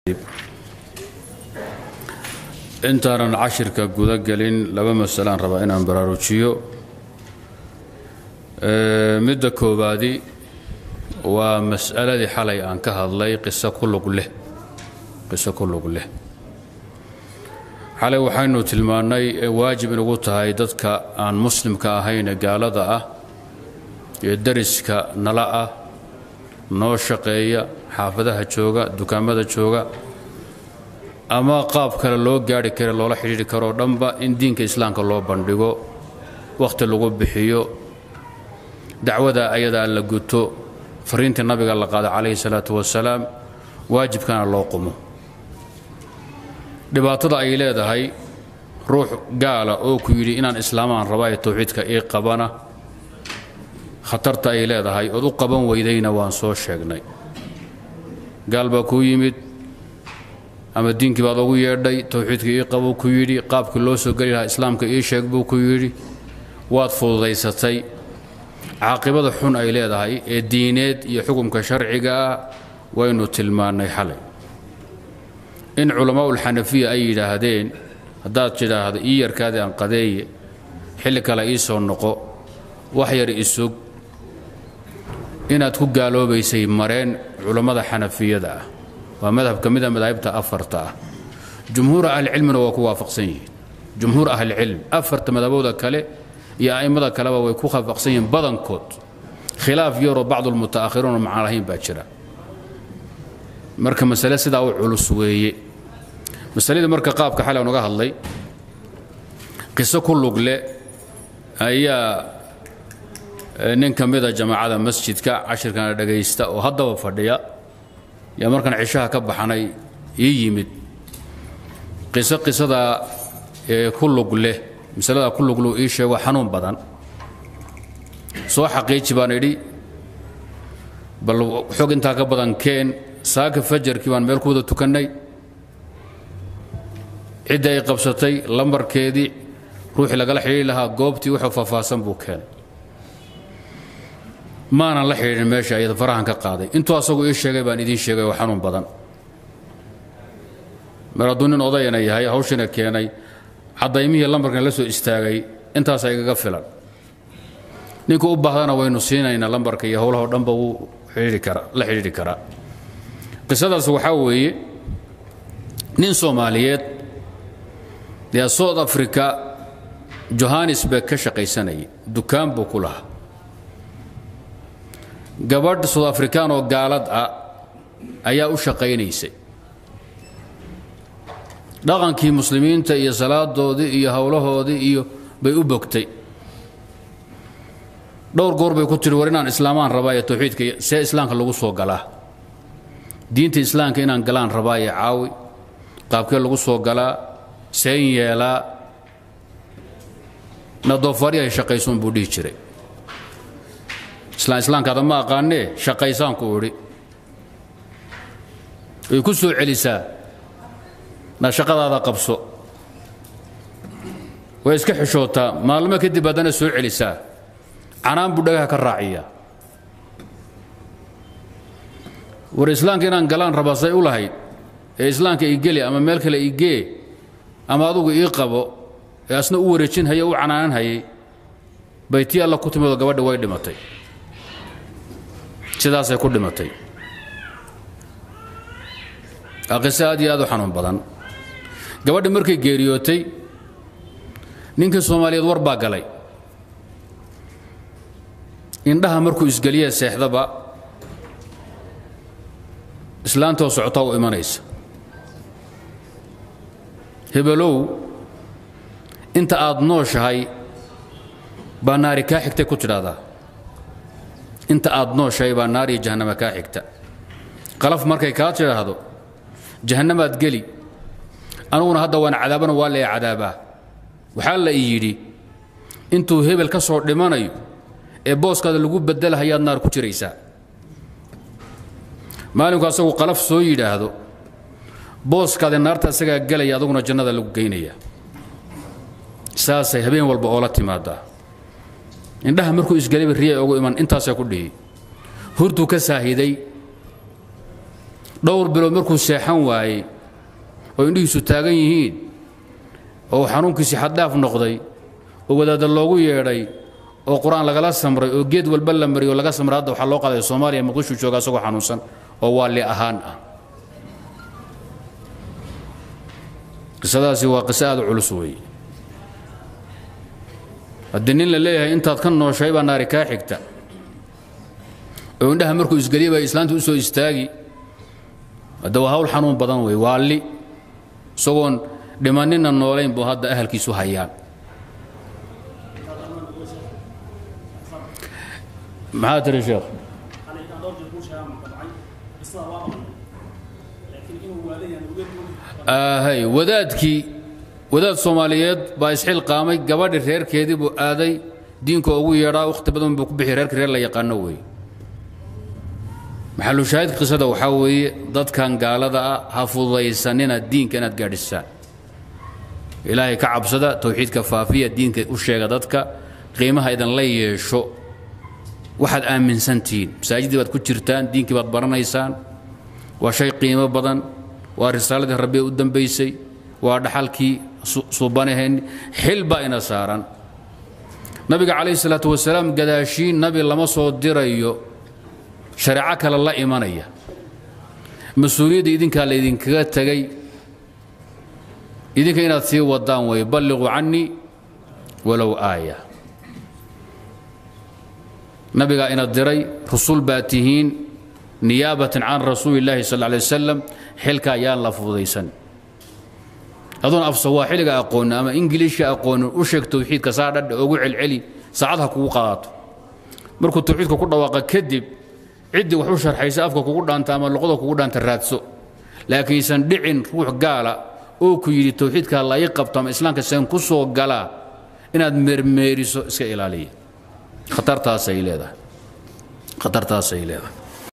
intaanan cashirka guda gelin laba masalaan rabaa inaan baraarujiyo midda koowaadi waa mas'aladii xalay aan ka hadlay qiso ku lug leh qiso ku lug leh xalay waxaynu tilmaannay ee waajib inugu tahay dadka aan muslimka ahayn ee gaalada ah ee dariska nala ah noo shaqeeya xaafadaha jooga dukaamada jooga ama qaab kale loo gaari kara loola xidhiidhi karoo dhanba in diinka islaamka loo bandhigo wakhti lagu bixiyo dacwada ayadaa la guto fariintii nabiga la qaada calayhi salaatu wasalaam waajibkana loo qumo dhibaatada ay leedahay ruux gaala oo ku yidhi inaan islaamaan rabaa ee tawxiidka ii qabana khatarta ay leedahay ood u qaban weydayna waan soo sheegnay gaal baa kuu yimid ama diinkii baad ugu yeedhay tawxiidka ii qabuu ku yidhi qaabkii loo soo geli lahaa islaamka ii sheeg buu ku yidhi waad fududaysatay caaqibada xun ay leedahay ee diineed iyo xukumka sharciga ah waynu tilmaannay xalay in culamaaulxanafiya ay yidhaahdeen haddaad tidhaahdo ii yarkaadii aan qadeeye xilli kale ii soo noqo wax yar isug inaad ku gaaloobaysay mareen culammada xanafiyada ah waa madhab ka mida madaahibta afarta ah jumhuura ahlicilmina waa ku waafaqsan yihiin jumhuur ahlicilm afarta madhabooda kale iyo a'immada kaleba way ku waafaqsan yihiin badankood khilaaf yaroo bacdulmuta'akhiruuna macaan lahayn baa jira marka masale sidaa u culus weeye masaladii marka qaabka xalay aan uga hadlay qiso ku lugle ayaa nin ka mida jamaacada masjidka cashirkana dhagaysta oo haddaba fadhiya yaa markaan cishaha ka baxnay ii yimid qiso qisadaa ee ku lug leh masaladaa ku luglu ii sheego xanuun badan soo xaqiiji baan idhi bal xog intaa ka badan keen saaka fajarkii baan meel ku wada tukannay cidda ay qabsatay lambarkeedii ruuxii lagala xidhiiri lahaa goobtii wuxuu faahfaahsan buu keenay maanan la xidhiidhin meesha ayada farahan ka qaaday intuu asagu ii sheegay baan idiin sheegay oo xanuun badan mar hadduu nin odayana yahay hawshina keenay caddaymihii lambarkan la soo istaagay intaasaa igaga filan ninkuu u baahdana waynu siinaynaa lambarka iyo howlahao dhanba wuu la xidhiidhi karaa qisadaas waxaa weeye nin soomaaliyeed dee south africa johannesburg ka shaqaysanayay dukaan buu ku lahaa gabadh south afrikaan oo gaalad ah ayaa u shaqaynaysay dhaqankii muslimiinta iyo salaadoodii iyo howlahoodii iyo bay u bogtay dhowr goor bay ku tihi war inaan islaamaan rabaa ee tawxiidka see islaamka lagu soo galaa diinta islaamka inaan galaan rabaa ee caawi qaabkee lagu soo galaa seen yeelaa na doofaaryahay shaqaysuun buu dhihi jiray islaan islaamkaada ma aqaanee shaqaysaanku idhi way ku soo celisaa na shaqadaada qabso way iska xishootaa maalmo kadib haddana soo celisaa canaan buu dhagaha ka raaciyaa war islaamka inaan galaan rabaa say u lahayd ee islaamka ii geli ama meel kale ii gee ama adugu ii qabo ee asna u wareejin haya u canaanan hayay bay tii alla ku timidoo gabadha way dhimatay sidaasay ku dhimatay waa qiso aad iyo aad u xanuun badan gabadhi markay geeriyootay ninkii soomaaliyeed war baa galay indhaha markuu isgeliya seexdaba islaantoo socotaa u imanaysa hebelow inta aad nooshahay baa naari kaa xigtay ku tidhaahdaa inta aad nooshahay baa naariyo jahannama kaa xigta qalaf markay kaa tidhaahdo jahannamaad geli aniguna hadda waan cadaabana waa lee cadaabaa waxaa la ii yidhi intuu hebel ka soo dhimanayo ee booskaada lagu bedelahayaad naar ku jiraysaa maalinku asagu qalaf soo yidhaahdo booskaadi naarta isagaa gelaya aduguna jannada lagu geynaya saasay habeen walba oola timaadaa indhaha markuu isgelayba riya ugu iman intaasay ku dhihi hurtuu ka saahiday dhowr bilood markuu seexan waayey oo indhihiisu taagan yihiin oo xanuunkiisii xaddhaaf noqday oo wadaadda loogu yeedhay oo qur-aan lagala samray oo geed walba la mariy oo laga samray hadda waxaa loo qaaday soomaaliya muqdishu jooga asagoo xanuunsan oo waalli ahaan ah qisadaasi waa qiso aad u culus weeye haddii nin la leeyahay intaad ka nooshay baa naari kaa xigta oo indhaha markuu isgeliya baa islaanta u soo istaagi hadda waa hawl xanuun badan wey waalli isagoon dhimanina noolayn buu hadda ahalkiisu hayaan maxaa tiri sheekh hay wadaadkii wadaad soomaaliyeed baa isxilqaamay gabadhi reerkeedii buu aaday diinka ugu yeedhaa wakhti badan buu ku bixi reerka reer la yaqaano weeye maxalushaahidka qisada waxaa weeye dadkan gaalada ah ha fududaysanina diinka inaad gaadhisaan ilaahay ka cabsada towxiidka faafiya diinka u sheega dadka qiimaha idinla yeesho waxaad aaminsantihiin masaajiddii baad ku jirtaan diinkii baad baranaysaan waa shay qiimo badan waa risaaladii rabbi u dambaysay waa dhaxalkii suubanaheen xil baa ina saaran nabiga calayhi salaatu wasalaam gadaashiin nabi lama soo dirayo shareeco kale la imanaya mas-uuliyadda idinkaa laydinkaga tegay idinka inaad sii wadaan way balliquu cannii walow aaya nabigaa ina diray rusul baa tihiin niyaabatan can rasuuli illaahi sal lla alay wasalam xilka ayaan la fududaysan adoon af sawaaxiliga aqoonin ama ingiliishka aqoonin u sheeg towxiidka saa dhadha ugu celceli saacad ha kugu qaadato markuu towxiidka ku dhawaaqa kadib ciddii wax u sharxaysa afka kugu dhaanta ama luqada kugu dhaanta raadso laakiinsan dhicin ruux gaala oo ku yidhi towxiidka la ii qabto ama islaamka seen ku soo galaa inaad meermeeriso iska ilaaliya khatartaasay leedahay khatartaasay leedahay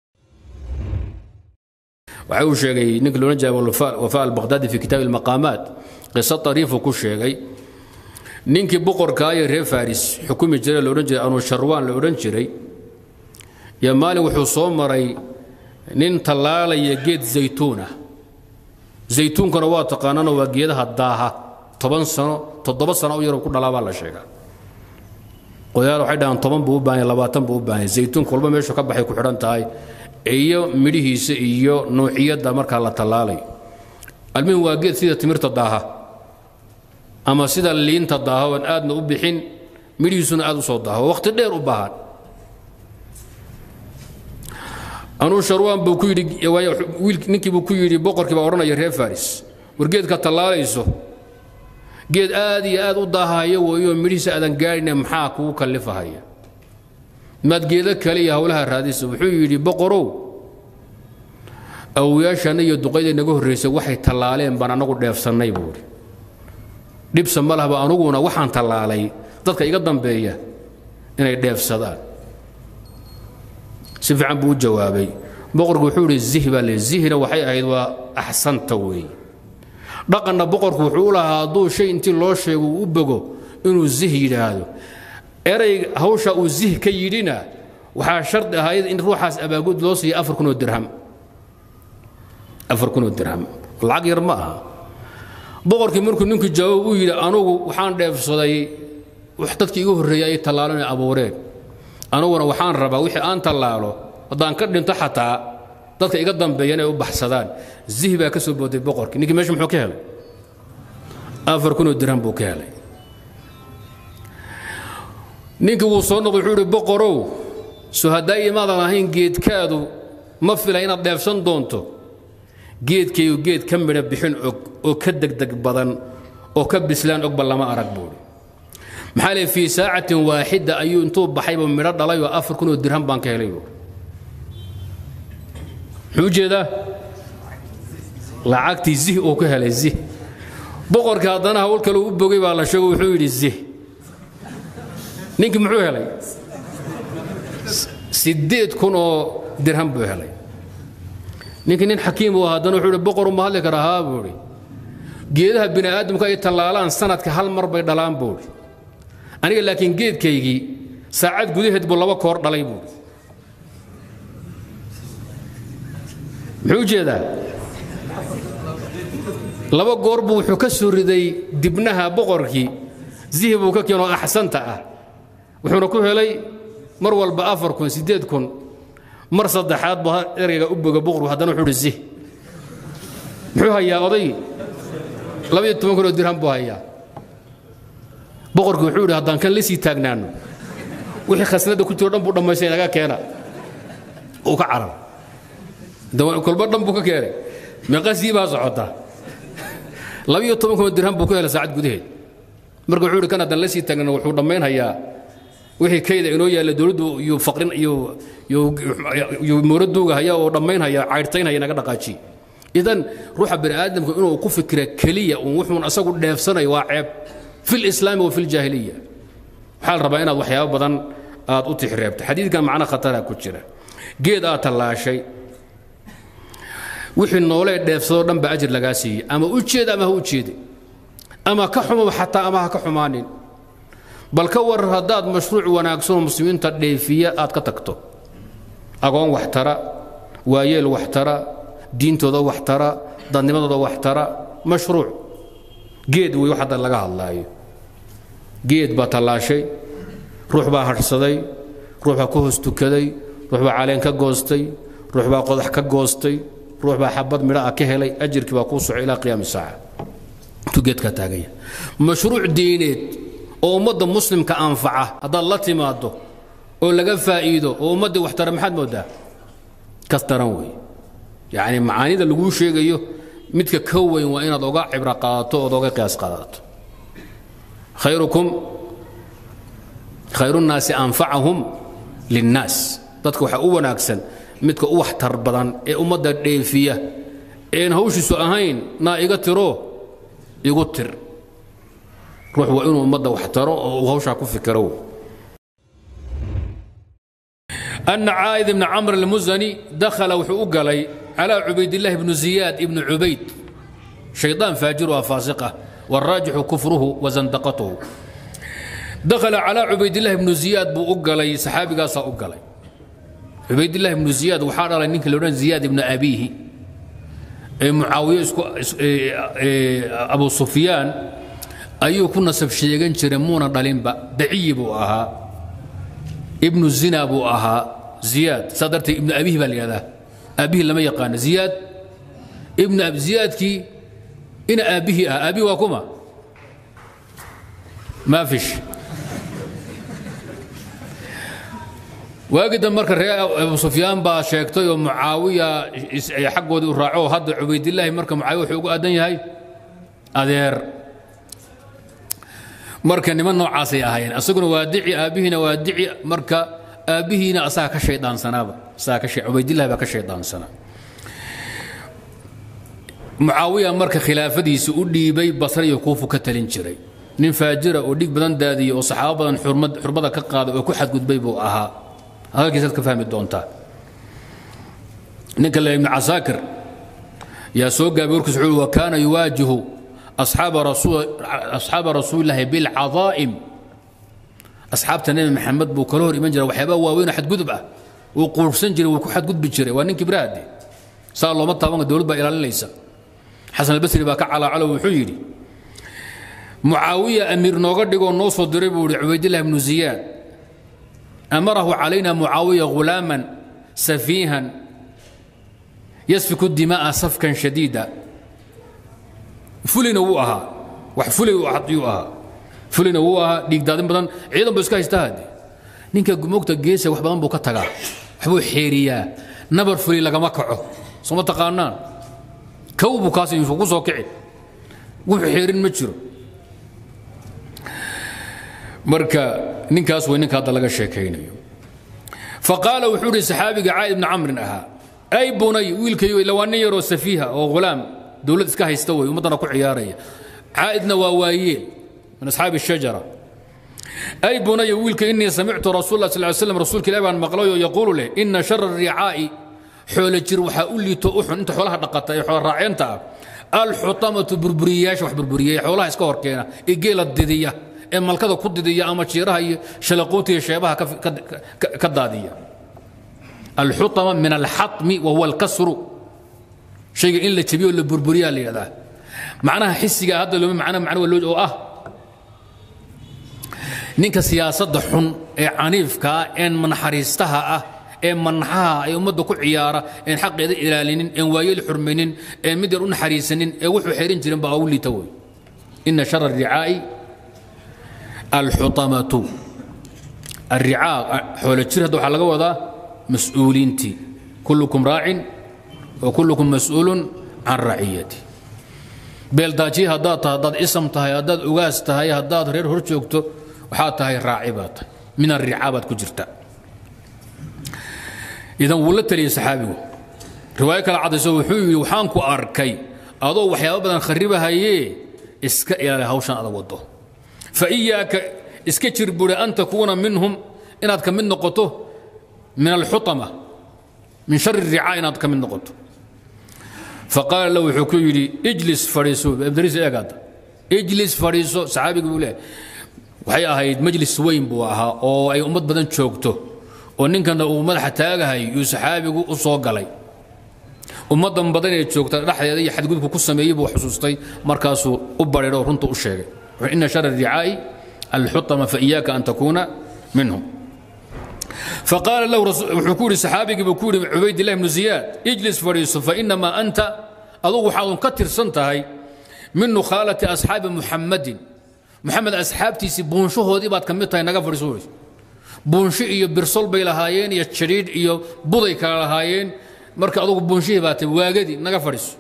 waxa uu sheegay ninka loodhan jiray wafa albaqhdaadi fi kitaabi almaqaamaat qiso tariifu ku sheegay ninkii boqorkaayo reer faris xukumi jiray loodhan jiray anu sharwaan la odhan jiray iyo maalin wuxuu soo maray nin tallaalaya geed zaytuunah zaytuunkana waa taqaanana waa geedaha daaha toban sano toddoba sano u yaroo ku dhalaa baa la sheegaa qodayaal waxay dhahaan toban buu u baahanya labaatan buu u baahanya zaytuunka walba meeshu ka baxay ku xidhan tahay iyo midhihiisa iyo nuuciyadda markaa la tallaalayo almuhim waa geed sida timirta daaha ama sida liinta daaha oon aadna u bixin midhihiisuna aad u soo daaho waqti dheer u baahan anuu sharwaan buu ku yidhi ninkii buu ku yidhi boqorkii baa odhanaya reer faris war geedka tallaalayso geed aad iyo aad u daahaya weeyo midhihiisa aadan gaadhine maxaa kugu kallifahaya maad geedo kale iyo hawlaha raadisa wuxuu yidhi boqorow awoyaashaana iyo duqayda naga horraysay waxay tallaaleen baan anagu dheefsannay buu idhi dhibsa ma lahba anuguna waxaan tallaalay dadka iga dambeeya inay dheefsadaan si fiican buu u jawaabay boqorku wuxuu idhi zih baa le zihna waxay ahayd waa axsanta weeye dhaqanna boqorku wuxuu u lahaa hadduu shay intii loo sheego uu u bogo inuu zih yidhaahdo erey hawsha uu zih ka yidhina waxaa shardi ahayd in ruuxaas abaagud loo siiya afar kunoo dirham afar kunoo dirham lacag yar ma aha boqorkii markuu ninkii jawaab u yidhi anugu waxaan dheefsaday wax dadkii igu horreeyay ay tallaalan ay abuureen anuguna waxaan rabaa wixii aan tallaalo haddaan ka dhinto xataa dadka iga dambeeya inay u baxsadaan zih baa ka soo booday boqorkii ninkii meesha muxuu ka helay afar kunoo dirham buu ka helay ninkii wuu soo noqday wuxuu ihi boqorow soo haddaa imaadan ahayn geedkaadu ma fila inaad dheefsan doonto geedkaygu geed ka midha bixin og oo ka degdeg badan oo ka bislaan ogba lama arag buuhi maxaa lee fii saacatin waaxida ayuu intuu baxayba midho dhalayoo afar kunoo dirham baan ka helay buui muxuu ujeedaa lacagtii zih uu ka helay zih boqorkii haddana hawl kale u bogay baa la sheego wuxuu yidhi zih ninkii muxuu helay siddeed kun oo dirham buu helay ninkii nin xakiim uu haddana wuxuu ihi boqoru ma hadli kara haa buu idhi geedaha bini aadamku ay tallaalaan sanadka hal mar bay dhalaan buu idhi aniga laakiin geedkaygii saacad gudaheed buu laba koor dhalay buu muxuu u jeedaa laba goor buu wuxuu ka soo riday dibnaha boqorkii zihi buu ka keenoo axsanta ah wuxuuna ku helay mar walba afar kun siddeed kun mar saddexaad buu erayga u boga boqorku haddana wuxuu uhi zih muxuu hayaa oday labaiyo toban kun oo dirham buu hayaa boqorkii wuxuu yidhi haddaan kan la sii taagnaano wixii khasnada ku jiro dhan buu dhammaystay naga keena uu ka carar kolba dhan buu ka keenay meeqasii baa socota labiyo toban kun oo dirham buu ku helay saacad gudaheed marka wuxuu yidhi kan haddaan la sii taagnaano wuxuu dhammaynhayaa wixii kayda inoo yaalla dowladdu iyo faqrin iyo iyo mooraduuga haya oo dhammaynhaya caydhtaynhaya naga dhaqaajiye idan ruuxa bani aadamku inuu ku fikira keliya uun wuxuun asagu dheefsanayo waa ceeb fi lislaami wa fi ljaahiliya waxaa la rabaa inaad waxyaabo badan aad u tixreebto xadiidkan macno khatara ku jira geed aad tallaashay wixii noolee dheefsadoo dhan ba ajir lagaa siiyey ama u jeed ama ha u jeede ama ka xumo xataa ama ha ka xumaanin bal ka warar haddaad mashruuc wanaagsanoo muslimiinta dheefiya aad ka tagto agoon wax tara waayeel wax tara diintooda wax tara dadnimadooda wax tara mashruuc geed wey wax hadda laga hadlaayo geed baa tallaashay ruux baa hadhsaday ruux baa ku hoos tukaday ruux baa caleen ka goostay ruux baa qodax ka goostay ruux baa xabad midha ah ka helay ajirkii baa kuu soco ilaa qiyaami saaca intuu geedkaa taaganya mashruuc diineed oo ummadda muslimka anfaca haddaad la timaaddo oo laga faa'iido oo ummaddii wax tara maxaad mooddaa kas daran wey yacni macaanida laguu sheegayo midka ka weyn waa inaad oga cibro qaadato ood oga qiyaas qaadato khayrukum khayrunnaasi anfacahum linnaas dadka waxaa u wanaagsan midka u waxtar badan ee ummadda dheefiya een hawshiisu ahayn naa iga tiro igu tir ruux waa inuu ummadda wax taro oo uu hawshaa ku fikiro أن عائذ بن عمرو المزني دخل وحو قلي على عبيد الله بن زياد بن عبيد شيطان فاجر وفاسقة والراجح كفره وزندقته دخل على عبيد الله بن زياد بو قلي صحابي قاصا قلي عبيد الله بن زياد وحار على نينك لوران زياد بن أبيه معاوية أبو سفيان ayuu ku nasab sheegan jiray muuna dhalinba daciyi buu ahaa ibnu zina buu ahaa ziyaad saa darteed ibnu abihi baa la yidhahdaa aabbihii lama yaqaano ziyaad ibnu ziyaadkii ina aabbihii ah aabbihi waa kuma maa fish waagii dambe marka reer abu sufyaan baa sheegtay oo mucaawiya xaggoodii u raaco hadda cubaydillaahi marka mucaawiya wuxuu ugu aadan yahay adeer marka niman noocaasay ahaayeen asaguna waa dici aabbihiina waa dici marka aabbihiina asaga ka shaydaansanaaba asaga ka cubaydillahi baa ka shaydaansana mucaawiya marka khilaafadiisa u dhiibay basra iyo kuufu ka talin jiray nin faajira oo dhig badan daadiyey oo saxaabo badan xurmada ka qaaday oo ku xadgudbay buu ahaa hadalkiisaad ka fahmi doontaa ninka le ibnu casaakir yaa soo gaabay warkiis wuxuu wa kaana yuwaajihu أصحاب رسول أصحاب رسول الله بالعظائم أصحاب النبي محمد بو كلور إيمان جرى وحيبا واوين حد قدب وقرصن جرى وكو حد قدب جرى وانين كبراد صار الله مطا وان دولد با إلى ليس حسن البصري باكا على على وحيري معاوية أمير نوغر ديغو نوصو دريبو عبيد الله بن زياد أمره علينا معاوية غلاما سفيها يسفك الدماء سفكا شديدا fulina wuu ahaa wax fulay yuu ahaa fulina wuu ahaa dhiigdaadin badan ciidan buu iska haystaa hadde ninka gumogta geesa wax badan buu ka tagaa waxbuu xeeriyaa nabar fuli lagama kaco sooma taqaanaan kow buu kaas inuu ku soo kici wuxuu xeerin ma jiro marka ninkaas way ninka hadda laga sheekaynayo faqaala wuxuu ihi saxaabiga caa'id ibni camrin ahaa ay bunay wiilkayo ila waa nin yaroo safiiha oo ghulaam dowlad iska haysta wey ummaddana ku ciyaaraya caa'idna waa waayeel min asxaabi الshajara ay bunaya wiilka inii samictu rasuul lah sal slam rasuulka ilahi baan maqlayoo yaquulu leh ina shara ricaa'i xoolo jir waxaa u liito u xun inta xoolaha dhaqata ee xoola raaceenta ah alxutamatu burburiyayaasha wax burburiyaya xoolaha iska horkeena ee geela didiya ee malkada ku didiya ama jiiraha iyo shalaquuta iyo sheebaha ka daadiya alxutama min alxatmi wa huwa alkasru shayga in la jabiyo la burburiyaa la yidhahdaa macnaha xisiga hadda looma macna macno waa loo oo ah ninka siyaasadda xun ee caniifkaa een manaxariistaha ah ee manaxaha ee ummadda ku ciyaara een xaqeeda ilaalinin een waayeel xurmaynin een mid yar u naxariisanin ee wuxuu xerin jirin baa ugu liita wey ina shara aricaa'i alxutamatu الرعاء حول الجير هذا وحلقة وضع مسؤولينتي كلكم راع وكلكم مسؤول عن رعيتي beeldaajiye haddaad tahay haddaad isam tahay haddaad ugaas tahay haddaad reer hor joogto waxaad tahay raaci baad tahay min arricaa baad ku jirta idan wuu la taliyey saxaabigu riwaayo kale caddayso wuxuu yidhi waxaan ku arkay adoo waxyaabo badan kharribahayee iska ilaali hawshan adag wado fa iyaaka iska jir buuri an takuuna minhum inaad ka mid noqoto min alxutama min shari ricaa inaad ka mid noqoto faqaala lahu wuxuu ku yidhi ijlis fadhiiso abdariis eegaad ijlis fadhiiso saxaabiga buu leeyahay waxay ahayd majlis weyn buu ahaa oo ay ummad badan joogto oo ninkana uu madaxa taagahay yuu saxaabigu u soo galay ummaddan badan ee joogta dhexdeeda iyo xadgudubku ku sameeyey buu xusuustay markaasuu u badheedho runta u sheegay ina shara ricaa'i alxutama faiyaaka an takuuna minhum فقال له وحكوري صحابي بكوري عبيد الله بن زياد اجلس فريسو فإنما أنت أضو حاضن كتر سنتهي من خالة أصحاب محمد محمد أصحابتي سي بونشو هودي بعد كميتها نغا فريسو بونشي إيو برسول بي لهايين إيو تشريد إيو بضي كلا لهايين مركا أضو بونشي باتي واجدي نغا فريسو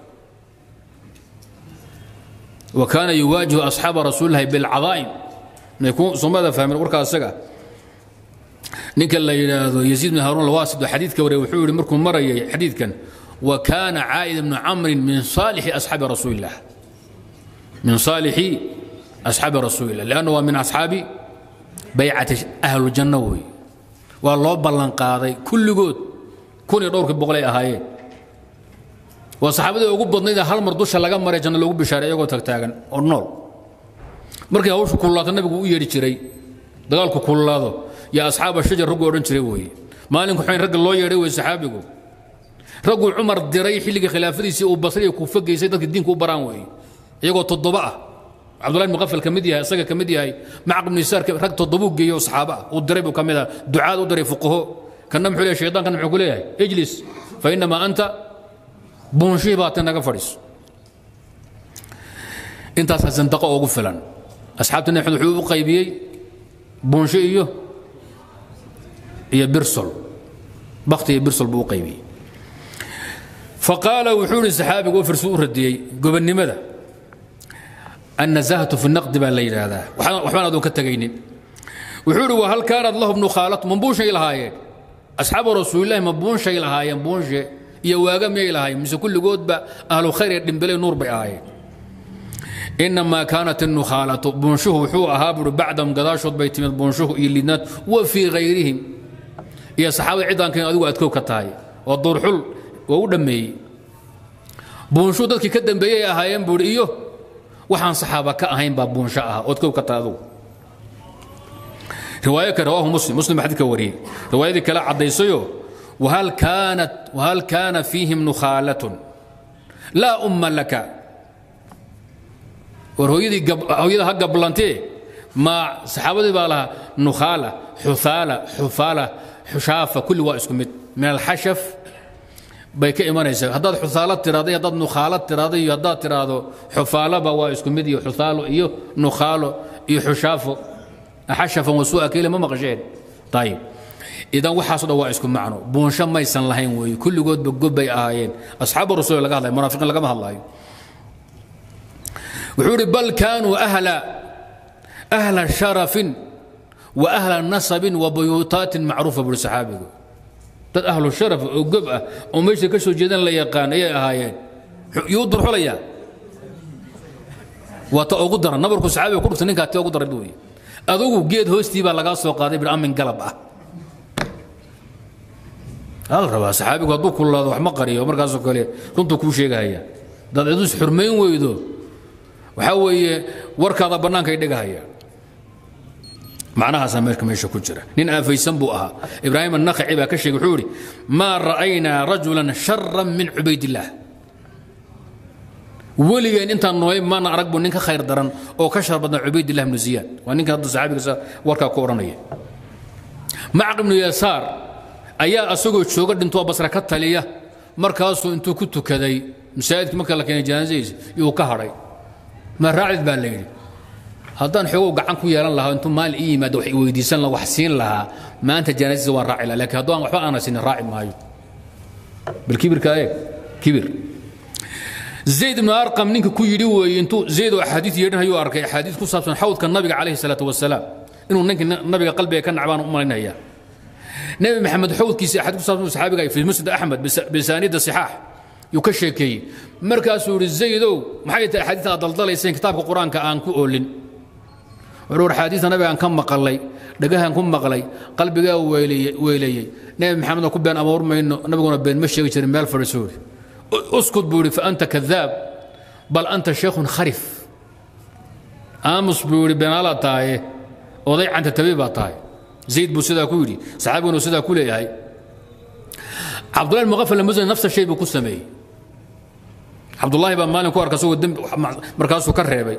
وكان يواجه أصحاب رسول الله بالعظائم يكون صمد فهم الوركا السقا ninka la yidhaahdo yaziid bin haruun alwaasid oo xadiidka wariyay wuxuu yidhi markuu marayay xadiidkan wa kaana caa'id bnu camrin min saalixi asxaabi rasuulillah min saalixi asxaabi rasuulillah lianna waa min asxaabi baycati ahlujanno weeye waa loo ballanqaaday kulligood kun iyo dhowrkii boqol ay ahaayeen waa saxaabadii ugu badnayd hal mar dusha laga maray janno loogu bishaaray iyagoo tagtaagan oo nool markii hawshu kululaato nabigu u yeedhi jiray dagaalku kululaado يا أصحاب الشجر رجوا أورن شري وي مالك حين رجل الله يري وصحابه رجل عمر دري حلق خلافه سي وبصري كوفق سيدك الدين كو بران وي يقول تضبعه عبد الله المغفل كمدي هاي سجى كمدي هاي مع ابن يسار رجل تضبوك جيو صحابه ودري كمدا دعاء ودري فقهه كان نمحو الشيطان كان نمحو اجلس فإنما أنت بونشي باتنا فريس انت سنتقى وقفلا أصحابنا نحن حقوق قيبيي بونشي إيوه iyo birsol bakti iyo birsol buu u qaybiyey faqaala wuxuu ihi saxaabigu oo firsu u radiyey gobonnimada annazahatu fi naqdi baa la yidhaahdaa waxbaan adoon ka tegaynin wuxuu ihi wahal kaanat lahu bnu khaalatu ma buunshay lahaayeen asxaabu rasuulillahi ma buunshay lahaayeen buunshe iyo waaga miyay lahaayeen mise kulligoodba ahlu khayr ee dhimbelay nuur bay ahaayeen inamaa kaanat الnukhaalatu buunshuhu wuxuu ahaa buuri bacdahum gadaashood bay timid buunshuhu iyo lidnaad wa fii hayrihim iyo saxaabada cidaankan adigu aad kow ka tahay oo duurxul waa u dhammeeyey buunshuhu dadkii ka dambeeyey ahaayeen buuri iyo waxaan saxaaba ka ahayn baa buunsho ah ood kow ka tahay adigu riwaayo kale rawaahu muslim muslim baa xadidka wariyey riwaayadii kale caddaysayo wahal kaanat wahal kaana fiihim nukhaalatun laa umma laka war hooyadii hooyada ha gablantee ma saxaabadii baa lahaa nukhaala xuthaala xufaala xushaafa kulli waa isku mid min alxashaf bay ka imanaysaa haddaad xuhaalo tiraado iyo haddaad nukhaalo tiraado iyo haddaad tiraahdo xufaalaba waa isku mid iyo xuthaalo iyo nukhaalo iyo xushaafo xashafan wasuu'a keyle ma maqasheen ayib idan waxaasoo dhan waa isku macno buunsho maysan lahayn weeye kulligoodba gobbay ahaayeen asxaabu rasuul laga hadlayo munaafiqiin lagama hadlaayo wuxuu ihi bal kaanuu ahla ahla sharafin wa ahla nasabin wa buyuutaatin macruufa buuri saxaabigu dad ahlu sharaf oo gob ah oo meesha ka soo jeedan la yaqaan ayay ahaayeen yuu durxulayaa waa ta ugu daran nabarku saxaabiga ku dhufta ninkaa tee ugu daran wey adugu geed hoostii baa lagaa soo qaaday bir amin galab ah hal rabaa saxaabigu hadduu kululaado wax ma qariyo markaasoo kale runtuu kuu sheegahaya dad cidus xurmayn weydo waxaa weeye warkaada bannaankay dhigahayaan macnahaasaa meerka meesha ku jira nin aafaysan buu ahaa ibraahim annakhaci baa ka sheegay wuxuu idhi maa ra'aynaa rajulan sharan min cubaydillaah weligeen intaan noolay maana arag buu nin ka khayr daran oo ka shar badna cubaydillah ibnu ziyaad waa ninka hadda saxaabigiisa warkaa ku odhanaya macaq ibnu yasaar ayaa asagoo jooga dhintoo basra ka taliya markaasuu intuu ku tukaday masaajidkii marka la keenay janaasadiisa yuu ka hadhay ma raacid baa la yidhi haddaan xoogow gacan ku yeelan lahaa intuu maalin ii yimaado wax weydiisan lahaa wax siin lahaa maanta janaasadiisa waan raaci lahaa laakiin hadduu aan waxba aana sinin raaci maayo bal kibirka eeg kibir zayd ibnu arqam ninka ku yidhi weeye intuu zayd oo axaadiis yeedhinayuu arkay axaadiis ku saabsan xawdka nabiga calayhi salaatu wasalaam inuu ninkii nabiga qalbiga ka nacbaan u malaynayaa nebi maxamed xawdkiisa axaadiis ku saabsan saxaabiga fi musnad axmed bisaanida sixaax yuu ka sheekeeyey markaasuu yidhi zaydow maxay tahay axaadiista aad daldalayseen kitaabka qur-aanka aan ku oolin wuxuu axaadiista nabigaan ka maqalay dhagahan ku maqlay qalbigaa weeleeyey nebi maxamedna ku been abuur mayno nabiguna been ma sheegi jirin meel fadhiisuu yidhi اسكت بوري فأنت كذاب بل أنت شيخ خرف آمس بوري بين الله تاي وضيع أنت تبيبا تاي زيد بو سيدا كوري صحابي بو سيدا كولي هاي عبد الله المغفل المزني نفس الشيء بكو سمي عبد الله بن مالك واركسو الدم مركاسو كرهبي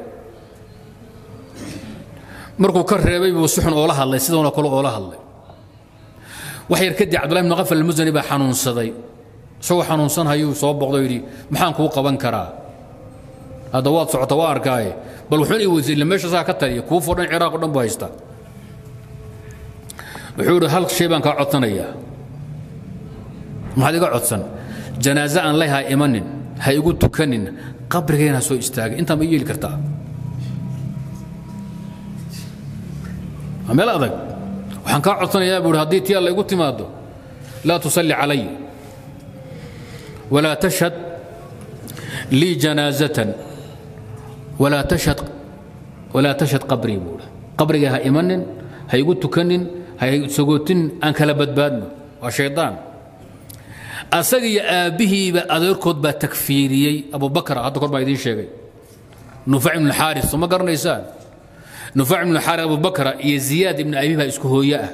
markuu ka reebay buu si xun oola hadlay sidoona kale oola hadlay wax yar kadib cabdullahi ibnu qafal almusani baa xanuunsaday isagoo xanuunsan hayuu soo boqdo yidhi maxaan kuu qaban karaa hadda waad socota waa arkaaye bal wuxuun i weydiisay illa meesha saa ka taliya kuufoo dhan ciraaq o dhan buu haystaa wuxuu yidhi hal shay baan kaa codsanayaa maxaad iga codsan janaaze aan leh ha imanin ha igu tukanin qabrigayna soo istaagay intaa ma yeeli kartaa waa meel adag waxaan kaa codsanayaa buu yidhi haddii tii alla igu timaado laa tusalli calay ولا تشهد لي جنازة ولا تشهد ولا تشهد قبري بولا قبري ها إيمانن هاي قلت تكنن هاي سقوتن أن كلا بدبادنا وشيطان أسقي أبيه بأذير كود بتكفيري أبو بكر هذا كود بايدين شيء نفع من الحارث ثم قرن إنسان نفع من الحارث أبو بكر يزياد بن أبيه اسكهوياه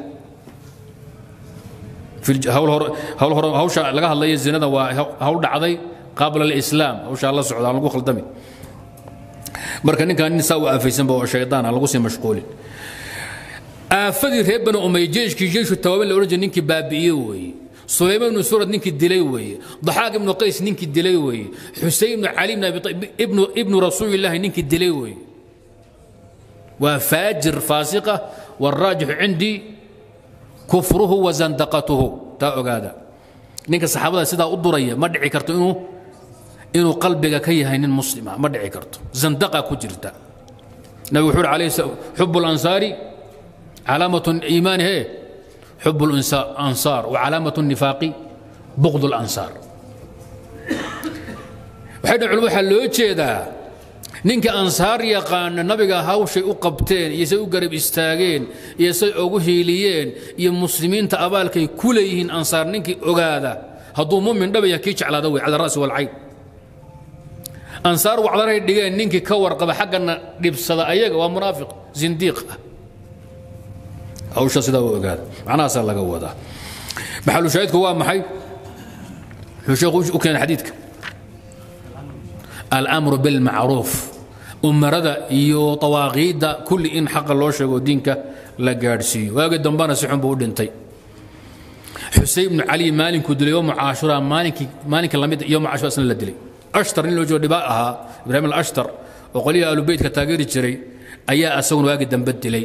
hawl hawsha laga hadlaya zinada waa hawl dhacday qabla alislaam hawsha la socda aan lagu khaldami marka ninkan nin saa u aafaysanba oo shaydaan aan lagu sii mashquulin aafadii reer bani umay jeeshkii jeeshu tawaaban la odhan jiray ninkii baabi'iye weeye sulaymaan ibnu surad ninkii dilay weeye daxaaq ibnu qays ninkii dilay weeye xuseyn ibnu cali ibnu ibnu rasuulillaahi ninkii dilay weeye waa faajir faasiqa والراجح عندي كفره وزندقته تا اوغادا ninka saxaabada sidaa u duraya ma dhici karto inuu inuu qalbiga ka yahay nin muslima ma dhici karto zandaqa ku jirta nabi wuxuu alayhi حب الانصار علامه الايمان هي حب الانصار وعلامه النفاق بغض الانصار waxay culumadu waxaa loo jeedaa ninka ansaar yaqaana nabiga hawshay u qabteen iyo say u garab istaageen iyo say ugu hiiliyeen iyo muslimiinta abaalkay ku leeyihiin ansaar ninkii ogaada hadduu mumin dhabaya kii jeclaada wey cala ra'si walcayn ansaar wacdaray dhigeen ninkii ka warqaba xaggana dhibsada ayaga waa munaafiq zindiiq ah hawsha sidaa u ogaada macnahaasaa laga wadaa maxalu shaahidku waa maxay wuxuu sheekhu u keenay xadiidka الامر بالمعروف umarada iyo awaaqiidda kulli in xaqa loo sheego diinka la gaadhsiiyo waagi dambana si xun buu u dhintay xuseyn ibnu cali maalinkuu dilay yowmu caashura maalinkii maalinka lamid yowmu caashura isna la dilay ashtar nin loo joogo dhibaa ahaa ibraahim alashtar oo qolyaha aalubeytka taageeri jiray ayaa asaguna waagi dambe dilay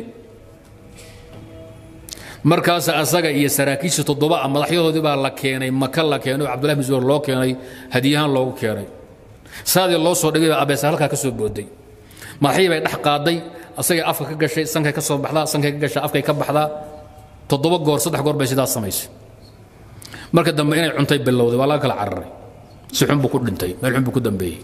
markaas asaga iyo saraakiisha toddoba ah madaxyadoodii baa la keenay maka la keenay oo cabdullahi bin zubayr loo keenay hadiyahaan loogu keenay saadii loo soo dhigay baa abeesa halkaa ka soo booday madaxyii bay dhex qaaday asagay afka ka gashay sankay ka soo baxdaa sankay ka gashaa afkay ka baxdaa toddoba goor saddex goor bay sidaas samaysay marka dambe inay cuntay bilowday waa laga kala cararay si xun buu ku dhintay meel xun buu ku dambeeyey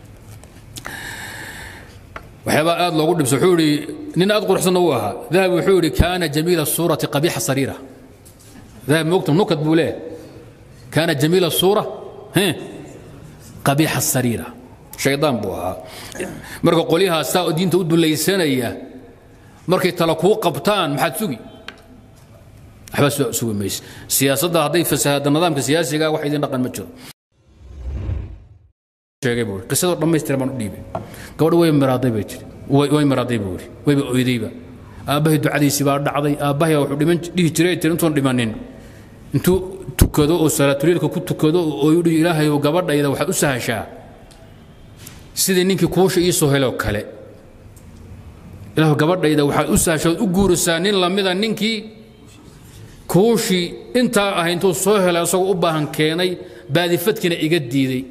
waxyaabaa aad loogu dhibso wuxuu yidhi nin aad quruxsanna uu ahaa dahabi wuxuu yidhi kaana jamiila suurati qabiixa sariira dahabi moogta nukad buu leeyahay kaana jamiila suura qabiixa sariira shaydaan buu ahaa marka qolyahaas saa diinta u dulaysanaya markay tala kuu qabtaan maxaad sugi waxba sugi mayse siyaasadda hadday fasahaadda nidaamka siyaasiga wax idin dhaqan ma jiro sheegay buu qisadoo dhammaystiran baan u dhiibay gabadha way miraaday bay jiri way miraaday buu yidhi wayba oydayba aabbahay ducadiisii baa dhacday aabbahay wuxuu dhiman dhihi jiray tiri intuun dhimanin intuu tukado oo salaatuliilka ku tukado oo yidhi ilaahay oo gabadhayda waxaad u sahashaa sidii ninkii kuusha ii soo heloo kale ilaahu gabadhayda waxaad u sahashaa u guurisaa nin lamida ninkii kuushii intaa ah intuu soo helay asagoo u baahan keenay baadifadkiina iga diiday